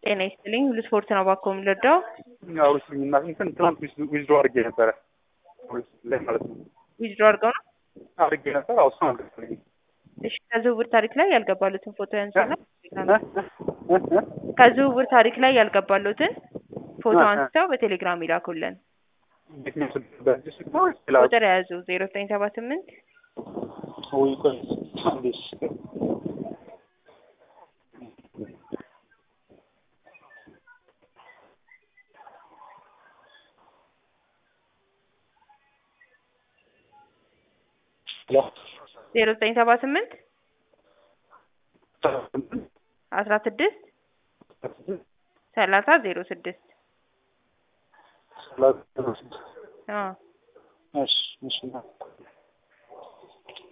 ጤና ይስጥልኝ። ሁሉ ስፖርት ነው ባኮ የምንረዳው። ያው እና እንትን ትናንት ዊዝድሮ አድርጌ ነበረ ላይ ማለት ነው ዊዝድሮ አድርገው ነው። አድርጌ ነበር። አዎ እሱን አልገባልኝም። እሺ ከዝውውር ታሪክ ላይ ያልገባሉትን ፎቶ ያንሱና ከዝውውር ታሪክ ላይ ያልገባሉትን ፎቶ አንስተው በቴሌግራም ይላኩልን። የትኛው ስልክ በዚህ ስልክ ነው ወይስ ሌላ? ቁጥር የያዙ ዜሮ ዘጠኝ ሰባ ስምንት ወይ ቆይ አንዴ እሺ። ሄሎ ዜሮ ዘጠኝ ሰባ ስምንት አስራ ስድስት ሰላሳ ዜሮ ስድስት አዎ እሺ እሺ